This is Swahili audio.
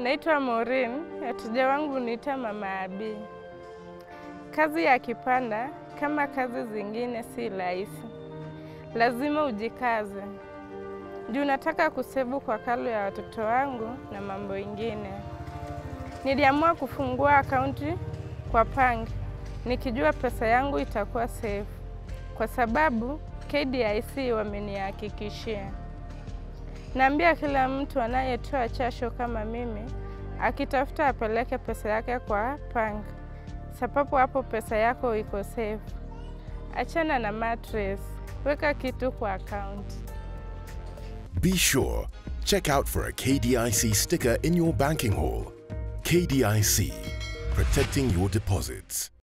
Naitwa Maureen, wateja wangu niita Mama Abi. Kazi ya kipanda kama kazi zingine si rahisi, lazima ujikaze juu nataka kusevu kwa kalo ya watoto wangu na mambo ingine. Niliamua kufungua akaunti kwa Pang nikijua pesa yangu itakuwa safe, kwa sababu KDIC wamenihakikishia. Naambia kila mtu anayetoa chasho kama mimi akitafuta apeleke pesa yake kwa Pang, sababu hapo pesa yako iko safe. Achana na mattress, weka kitu kwa account. Be sure, check out for a KDIC sticker in your banking hall. KDIC, protecting your deposits.